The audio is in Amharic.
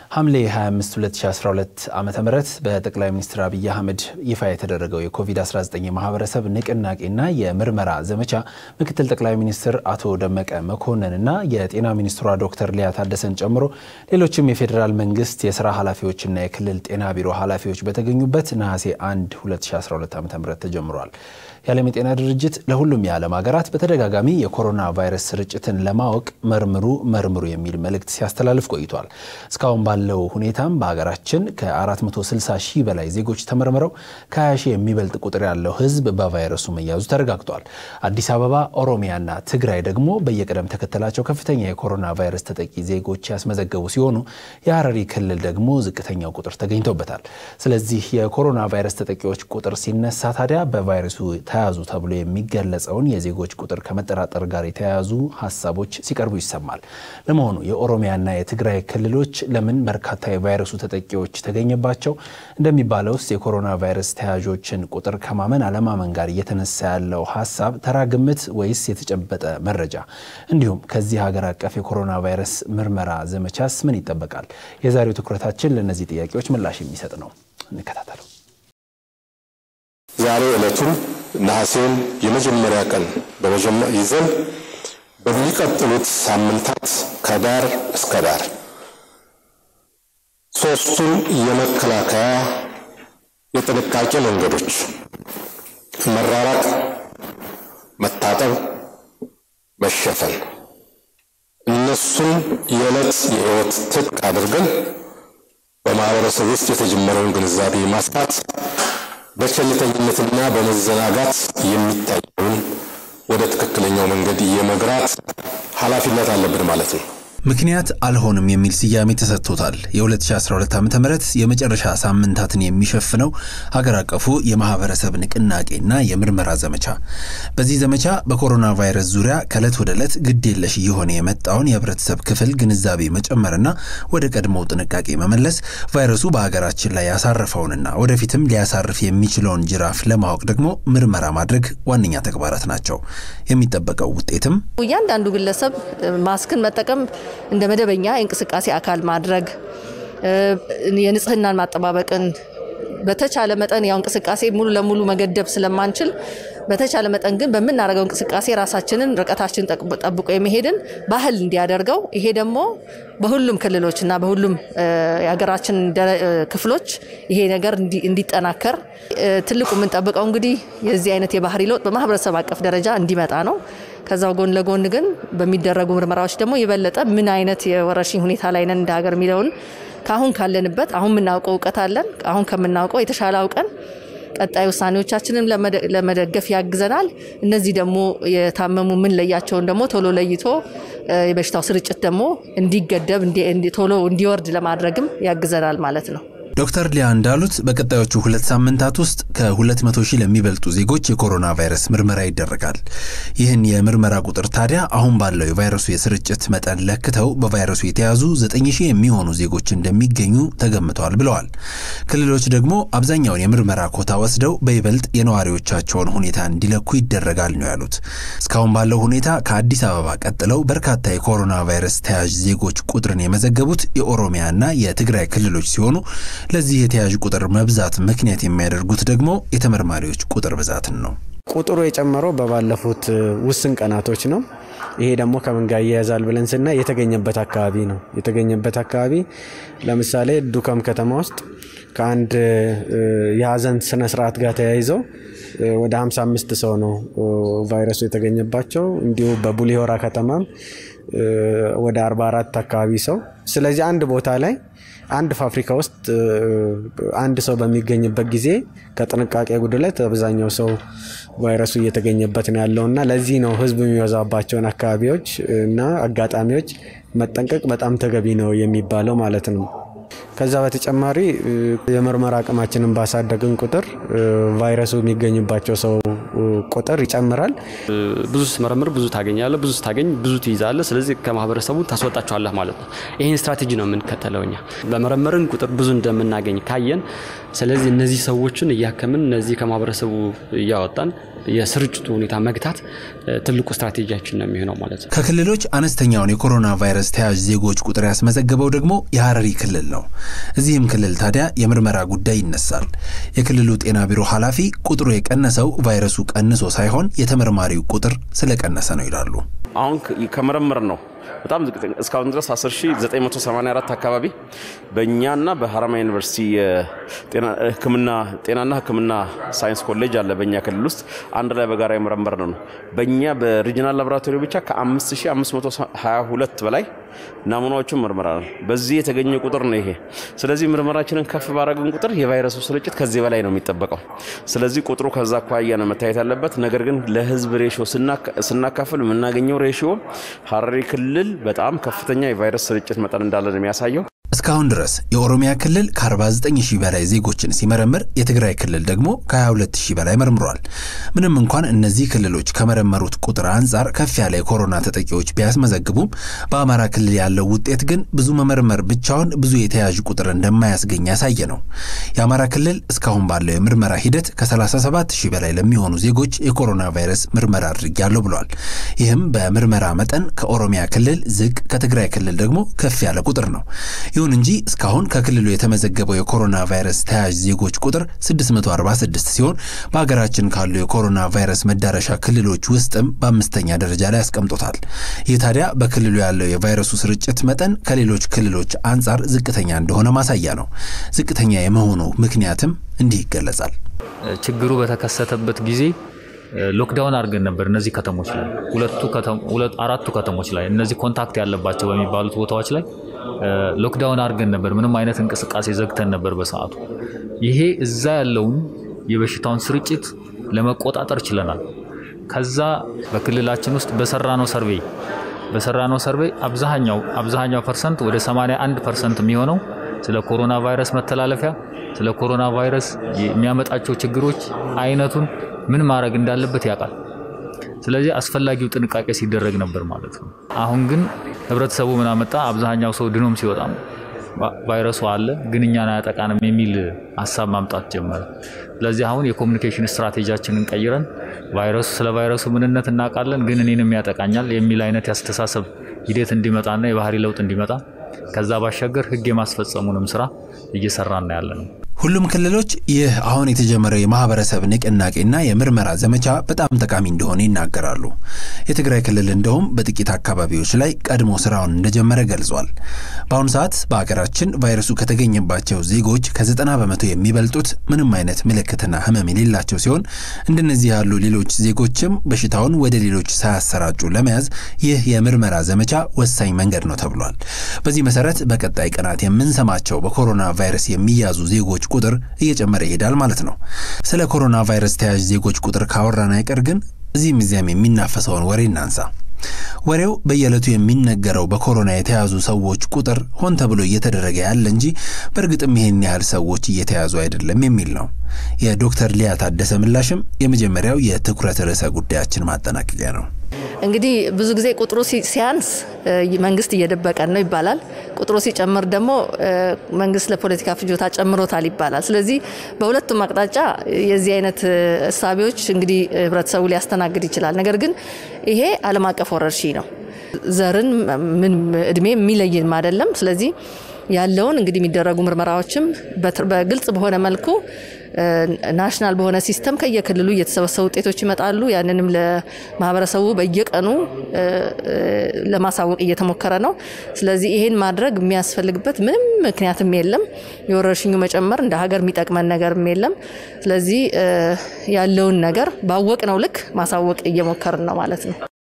ሐምሌ 25 2012 ዓ ም በጠቅላይ ሚኒስትር አብይ አህመድ ይፋ የተደረገው የኮቪድ-19 የማህበረሰብ ንቅናቄና የምርመራ ዘመቻ ምክትል ጠቅላይ ሚኒስትር አቶ ደመቀ መኮንንና የጤና ሚኒስትሯ ዶክተር ሊያ ታደሰን ጨምሮ ሌሎችም የፌዴራል መንግስት የስራ ኃላፊዎችና የክልል ጤና ቢሮ ኃላፊዎች በተገኙበት ነሐሴ 1 2012 ዓ ም ተጀምሯል። የዓለም የጤና ድርጅት ለሁሉም የዓለም ሀገራት በተደጋጋሚ የኮሮና ቫይረስ ስርጭትን ለማወቅ መርምሩ መርምሩ የሚል መልእክት ሲያስተላልፍ ቆይቷል። እስካሁን ባለው ሁኔታም በሀገራችን ከ460 ሺህ በላይ ዜጎች ተመርምረው ከ20 ሺህ የሚበልጥ ቁጥር ያለው ህዝብ በቫይረሱ መያዙ ተረጋግጧል። አዲስ አበባ፣ ኦሮሚያና ትግራይ ደግሞ በየቅደም ተከተላቸው ከፍተኛ የኮሮና ቫይረስ ተጠቂ ዜጎች ያስመዘገቡ ሲሆኑ የሀረሪ ክልል ደግሞ ዝቅተኛው ቁጥር ተገኝቶበታል። ስለዚህ የኮሮና ቫይረስ ተጠቂዎች ቁጥር ሲነሳ ታዲያ በቫይረሱ ተያዙ ተብሎ የሚገለጸውን የዜጎች ቁጥር ከመጠራጠር ጋር የተያያዙ ሀሳቦች ሲቀርቡ ይሰማል። ለመሆኑ የኦሮሚያና የትግራይ ክልሎች ለምን በርካታ የቫይረሱ ተጠቂዎች ተገኘባቸው? እንደሚባለውስ የኮሮና ቫይረስ ተያዦችን ቁጥር ከማመን አለማመን ጋር እየተነሳ ያለው ሀሳብ ተራ ግምት ወይስ የተጨበጠ መረጃ? እንዲሁም ከዚህ ሀገር አቀፍ የኮሮና ቫይረስ ምርመራ ዘመቻስ ምን ይጠበቃል? የዛሬው ትኩረታችን ለእነዚህ ጥያቄዎች ምላሽ የሚሰጥ ነው። እንከታተለው። ዛሬ ዕለቱን ነሐሴን የመጀመሪያ ቀን ይዘን በሚቀጥሉት ሳምንታት ከዳር እስከ ዳር ሶስቱን የመከላከያ የጥንቃቄ መንገዶች መራራቅ፣ መታጠብ፣ መሸፈን እነሱን የዕለት የሕይወት ትጥቅ አድርገን በማህበረሰብ ውስጥ የተጀመረውን ግንዛቤ ማስፋት በቸልተኝነትና በመዘናጋት የሚታየውን ወደ ትክክለኛው መንገድ የመግራት ኃላፊነት አለብን ማለት ነው። ምክንያት አልሆንም የሚል ስያሜ ተሰጥቶታል። የ2012 ዓ ም የመጨረሻ ሳምንታትን የሚሸፍነው ሀገር አቀፉ የማህበረሰብ ንቅናቄና የምርመራ ዘመቻ። በዚህ ዘመቻ በኮሮና ቫይረስ ዙሪያ ከዕለት ወደ ዕለት ግድ የለሽ እየሆነ የመጣውን የህብረተሰብ ክፍል ግንዛቤ መጨመርና ወደ ቀድሞው ጥንቃቄ መመለስ፣ ቫይረሱ በሀገራችን ላይ ያሳረፈውንና ወደፊትም ሊያሳርፍ የሚችለውን ጅራፍ ለማወቅ ደግሞ ምርመራ ማድረግ ዋነኛ ተግባራት ናቸው። የሚጠበቀው ውጤትም እያንዳንዱ ግለሰብ ማስክን መጠቀም እንደ መደበኛ የእንቅስቃሴ አካል ማድረግ የንጽህናን ማጠባበቅን በተቻለ መጠን ያው እንቅስቃሴ ሙሉ ለሙሉ መገደብ ስለማንችል በተቻለ መጠን ግን በምናደርገው እንቅስቃሴ ራሳችንን ርቀታችን ጠብቆ የመሄድን ባህል እንዲያደርገው ይሄ ደግሞ በሁሉም ክልሎች እና በሁሉም የሀገራችን ክፍሎች ይሄ ነገር እንዲጠናከር ትልቁ የምንጠብቀው እንግዲህ የዚህ አይነት የባህሪ ለውጥ በማህበረሰብ አቀፍ ደረጃ እንዲመጣ ነው። ከዛው ጎን ለጎን ግን በሚደረጉ ምርመራዎች ደግሞ የበለጠ ምን አይነት የወረርሽኝ ሁኔታ ላይ ነን እንደ ሀገር የሚለውን ከአሁን ካለንበት አሁን የምናውቀው እውቀት አለን። አሁን ከምናውቀው የተሻለ አውቀን ቀጣይ ውሳኔዎቻችንን ለመደገፍ ያግዘናል። እነዚህ ደግሞ የታመሙ ምን ለያቸውን ደግሞ ቶሎ ለይቶ የበሽታው ስርጭት ደግሞ እንዲገደብ ቶሎ እንዲወርድ ለማድረግም ያግዘናል ማለት ነው። ዶክተር ሊያ እንዳሉት በቀጣዮቹ ሁለት ሳምንታት ውስጥ ከ200 ሺህ ለሚበልጡ ዜጎች የኮሮና ቫይረስ ምርመራ ይደረጋል። ይህን የምርመራ ቁጥር ታዲያ አሁን ባለው የቫይረሱ የስርጭት መጠን ለክተው በቫይረሱ የተያዙ 9 ሺህ የሚሆኑ ዜጎች እንደሚገኙ ተገምተዋል ብለዋል። ክልሎች ደግሞ አብዛኛውን የምርመራ ኮታ ወስደው በይበልጥ የነዋሪዎቻቸውን ሁኔታ እንዲለኩ ይደረጋል ነው ያሉት። እስካሁን ባለው ሁኔታ ከአዲስ አበባ ቀጥለው በርካታ የኮሮና ቫይረስ ተያዥ ዜጎች ቁጥርን የመዘገቡት የኦሮሚያና የትግራይ ክልሎች ሲሆኑ ለዚህ የተያዥ ቁጥር መብዛት ምክንያት የሚያደርጉት ደግሞ የተመርማሪዎች ቁጥር ብዛትን ነው። ቁጥሩ የጨመረው በባለፉት ውስን ቀናቶች ነው። ይሄ ደግሞ ከምን ጋር እያያዛል ብለን ስናይ የተገኘበት አካባቢ ነው። የተገኘበት አካባቢ ለምሳሌ ዱከም ከተማ ውስጥ ከአንድ የሀዘን ስነስርዓት ጋር ተያይዘው ወደ 55 ሰው ነው ቫይረሱ የተገኘባቸው። እንዲሁ በቡሌ ሆራ ከተማም ወደ 44 አካባቢ ሰው። ስለዚህ አንድ ቦታ ላይ አንድ ፋብሪካ ውስጥ አንድ ሰው በሚገኝበት ጊዜ ከጥንቃቄ ጉድለት አብዛኛው ሰው ቫይረሱ እየተገኘበት ነው ያለው እና ለዚህ ነው ሕዝብ የሚበዛባቸውን አካባቢዎች እና አጋጣሚዎች መጠንቀቅ በጣም ተገቢ ነው የሚባለው ማለት ነው። ከዛ በተጨማሪ የምርመራ አቅማችንን ባሳደግን ቁጥር ቫይረሱ የሚገኝባቸው ሰው ቁጥር ይጨምራል። ብዙ ስትመረምር ብዙ ታገኛለህ፣ ብዙ ስታገኝ ብዙ ትይዛለህ። ስለዚህ ከማህበረሰቡ ታስወጣቸዋለህ ማለት ነው። ይህን ስትራቴጂ ነው የምንከተለው እኛ በመረመርን ቁጥር ብዙ እንደምናገኝ ካየን፣ ስለዚህ እነዚህ ሰዎችን እያከምን እነዚህ ከማህበረሰቡ እያወጣን የስርጭቱ ሁኔታ መግታት ትልቁ ስትራቴጂያችን ነው የሚሆነው ማለት ነው። ከክልሎች አነስተኛውን የኮሮና ቫይረስ ተያዥ ዜጎች ቁጥር ያስመዘገበው ደግሞ የሀረሪ ክልል ነው። እዚህም ክልል ታዲያ የምርመራ ጉዳይ ይነሳል። የክልሉ ጤና ቢሮ ኃላፊ ቁጥሩ የቀነሰው ቫይረሱ ቀንሶ ሳይሆን የተመርማሪው ቁጥር ስለቀነሰ ነው ይላሉ። አሁን ከመረመር ነው በጣም ዝቅተኛ እስካሁን ድረስ 10984 አካባቢ በእኛና በሀረማያ ዩኒቨርሲቲ ጤናና ሕክምና ሳይንስ ኮሌጅ አለ በእኛ ክልል ውስጥ አንድ ላይ በጋራ የመረመር ነው። በእኛ በሪጂናል ላቦራቶሪ ብቻ ከ5522 በላይ ናሙናዎችን መርምረናል። በዚህ የተገኘ ቁጥር ነው ይሄ። ስለዚህ ምርመራችንን ከፍ ባረግን ቁጥር የቫይረሱ ስርጭት ከዚህ በላይ ነው የሚጠበቀው። ስለዚህ ቁጥሩ ከዛ አኳያ ነው መታየት ያለበት። ነገር ግን ለህዝብ ሬሽዮ ስናካፍል የምናገኘው ሬሽዮ ሀረሪ ክልል በጣም ከፍተኛ የቫይረስ ስርጭት መጠን እንዳለ ነው የሚያሳየው። እስካሁን ድረስ የኦሮሚያ ክልል ከ49 ሺህ በላይ ዜጎችን ሲመረምር የትግራይ ክልል ደግሞ ከ22 ሺህ በላይ መርምሯል። ምንም እንኳን እነዚህ ክልሎች ከመረመሩት ቁጥር አንጻር ከፍ ያለ የኮሮና ተጠቂዎች ቢያስመዘግቡም በአማራ ክልል ያለው ውጤት ግን ብዙ መመርመር ብቻውን ብዙ የተያዥ ቁጥር እንደማያስገኝ ያሳየ ነው። የአማራ ክልል እስካሁን ባለው የምርመራ ሂደት ከ37 ሺህ በላይ ለሚሆኑ ዜጎች የኮሮና ቫይረስ ምርመራ አድርጊያለሁ ብሏል። ይህም በምርመራ መጠን ከኦሮሚያ ክልል ዝቅ፣ ከትግራይ ክልል ደግሞ ከፍ ያለ ቁጥር ነው። ይሁን እንጂ እስካሁን ከክልሉ የተመዘገበው የኮሮና ቫይረስ ተያዥ ዜጎች ቁጥር 646 ሲሆን በሀገራችን ካሉ የኮሮና ቫይረስ መዳረሻ ክልሎች ውስጥም በአምስተኛ ደረጃ ላይ አስቀምጦታል። ይህ ታዲያ በክልሉ ያለው የቫይረሱ ስርጭት መጠን ከሌሎች ክልሎች አንጻር ዝቅተኛ እንደሆነ ማሳያ ነው። ዝቅተኛ የመሆኑ ምክንያትም እንዲህ ይገለጻል። ችግሩ በተከሰተበት ጊዜ ሎክዳውን አድርገን ነበር። እነዚህ ከተሞች ላይ ሁለቱ አራቱ ከተሞች ላይ እነዚህ ኮንታክት ያለባቸው በሚባሉት ቦታዎች ላይ ሎክዳውን አድርገን ነበር። ምንም አይነት እንቅስቃሴ ዘግተን ነበር በሰዓቱ። ይሄ እዛ ያለውን የበሽታውን ስርጭት ለመቆጣጠር ችለናል። ከዛ በክልላችን ውስጥ በሰራነው ሰርቬይ በሰራነው ሰርቬይ አብዛኛው አብዛኛው ፐርሰንት ወደ 81 ፐርሰንት የሚሆነው ስለ ኮሮና ቫይረስ መተላለፊያ ስለ ኮሮና ቫይረስ የሚያመጣቸው ችግሮች አይነቱን ምን ማድረግ እንዳለበት ያውቃል። ስለዚህ አስፈላጊው ጥንቃቄ ሲደረግ ነበር ማለት ነው። አሁን ግን ህብረተሰቡ ምን አመጣ? አብዛኛው ሰው ድኖም ሲወጣም ቫይረሱ አለ ግን እኛን አያጠቃንም የሚል ሀሳብ ማምጣት ጀመረ። ስለዚህ አሁን የኮሚኒኬሽን ስትራቴጂያችንን ቀይረን ቫይረሱ ስለ ቫይረሱ ምንነት እናውቃለን ግን እኔንም ያጠቃኛል የሚል አይነት ያስተሳሰብ ሂደት እንዲመጣና የባህሪ ለውጥ እንዲመጣ ከዛ ባሻገር ህግ የማስፈጸሙንም ስራ እየሰራና ያለ ነው። ሁሉም ክልሎች ይህ አሁን የተጀመረው የማህበረሰብ ንቅናቄና የምርመራ ዘመቻ በጣም ጠቃሚ እንደሆነ ይናገራሉ። የትግራይ ክልል እንደውም በጥቂት አካባቢዎች ላይ ቀድሞ ስራውን እንደጀመረ ገልጿል። በአሁኑ ሰዓት በሀገራችን ቫይረሱ ከተገኘባቸው ዜጎች ከዘጠና በመቶ የሚበልጡት ምንም አይነት ምልክትና ህመም የሌላቸው ሲሆን እንደነዚህ ያሉ ሌሎች ዜጎችም በሽታውን ወደ ሌሎች ሳያሰራጩ ለመያዝ ይህ የምርመራ ዘመቻ ወሳኝ መንገድ ነው ተብሏል። በዚህ መሰረት በቀጣይ ቀናት የምንሰማቸው በኮሮና ቫይረስ የሚያዙ ዜጎች ቁጥር እየጨመረ ይሄዳል ማለት ነው። ስለ ኮሮና ቫይረስ ተያዥ ዜጎች ቁጥር ካወራን አይቀር ግን እዚህም እዚያም የሚናፈሰውን ወሬ እናንሳ። ወሬው በየዕለቱ የሚነገረው በኮሮና የተያዙ ሰዎች ቁጥር ሆን ተብሎ እየተደረገ ያለ እንጂ በእርግጥም ይህን ያህል ሰዎች እየተያዙ አይደለም የሚል ነው። የዶክተር ሊያ ታደሰ ምላሽም የመጀመሪያው የትኩረት ርዕሰ ጉዳያችን ማጠናቀቂያ ነው። እንግዲህ ብዙ ጊዜ ቁጥሩ ሲያንስ መንግስት እየደበቀን ነው ይባላል። ቁጥሩ ሲጨምር ደግሞ መንግስት ለፖለቲካ ፍጆታ ጨምሮታል ይባላል። ስለዚህ በሁለቱም አቅጣጫ የዚህ አይነት እሳቤዎች እንግዲህ ህብረተሰቡ ሊያስተናግድ ይችላል። ነገር ግን ይሄ ዓለም አቀፍ ወረርሽኝ ነው። ዘርን ምን እድሜ የሚለይም አይደለም። ስለዚህ ያለውን እንግዲህ የሚደረጉ ምርመራዎችም በግልጽ በሆነ መልኩ ናሽናል በሆነ ሲስተም ከየክልሉ እየተሰበሰቡ ውጤቶች ይመጣሉ። ያንንም ለማህበረሰቡ በየቀኑ ለማሳወቅ እየተሞከረ ነው። ስለዚህ ይሄን ማድረግ የሚያስፈልግበት ምንም ምክንያትም የለም። የወረርሽኙ መጨመር እንደ ሀገር የሚጠቅመን ነገርም የለም። ስለዚህ ያለውን ነገር ባወቅነው ልክ ማሳወቅ እየሞከርን ነው ማለት ነው።